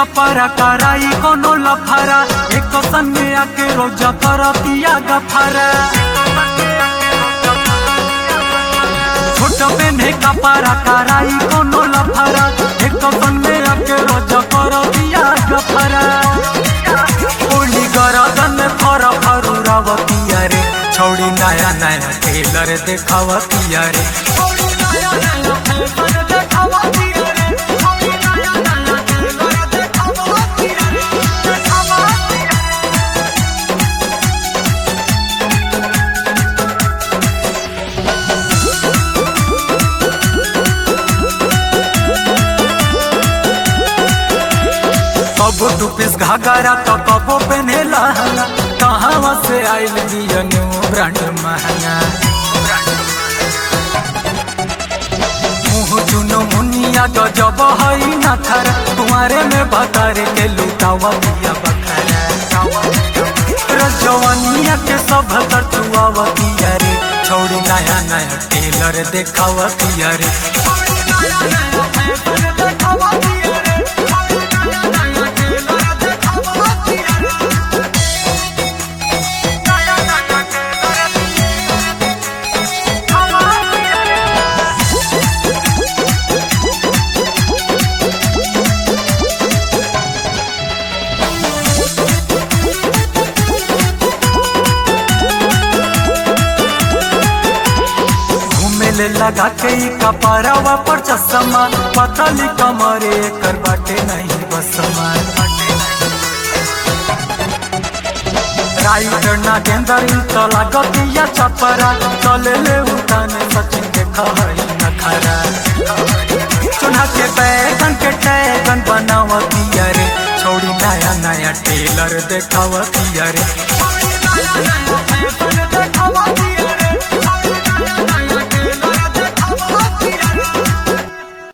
कपड़ा कराई कोनो लफारा एक सन में आके रोजा कर पिया गफारा छोट पेन्हे कपड़ा कराई कोनो लफारा एक सन में आके रोजा कर पिया गफारा ओली गरदन फर फरुरावतिया रे छौड़ी नया नया टेलर देखावतिया रे छौड़ी नया नया टेलर देखावतिया रे छौड़ी नया नया टेलर देखावतिया रे देखावतिया रे कबो तू पिस घाघरा तो कबो पहने लहंगा कहाँ से आइल दिया न्यू ब्रांड महंगा मुँह चुनो मुनिया गजब हई नखर तुम्हारे में बतारे के लुटावा दिया बखरा रजवनिया के सब कर चुआवतिया रे छोड़ी नया नया टेलर देखावतिया रे छोड़ी नया नया टेलर देखावतिया रे छोड़ी नया नया टेलर देखावतिया रे नया नया टेलर देखावतिया रे घूमेले लगा के ई कपड़वा पर चश्मा पतली कमरे कर बाटे नहीं बसमा राइटर ना गेंदर तो लागतिया चपरा चले ले उठाने सचिन के खहरी नखरा चुना के बैगन के टैगन बनावतिया रे छोड़ी नया नया टेलर देखावतिया रे छोड़ी नया नया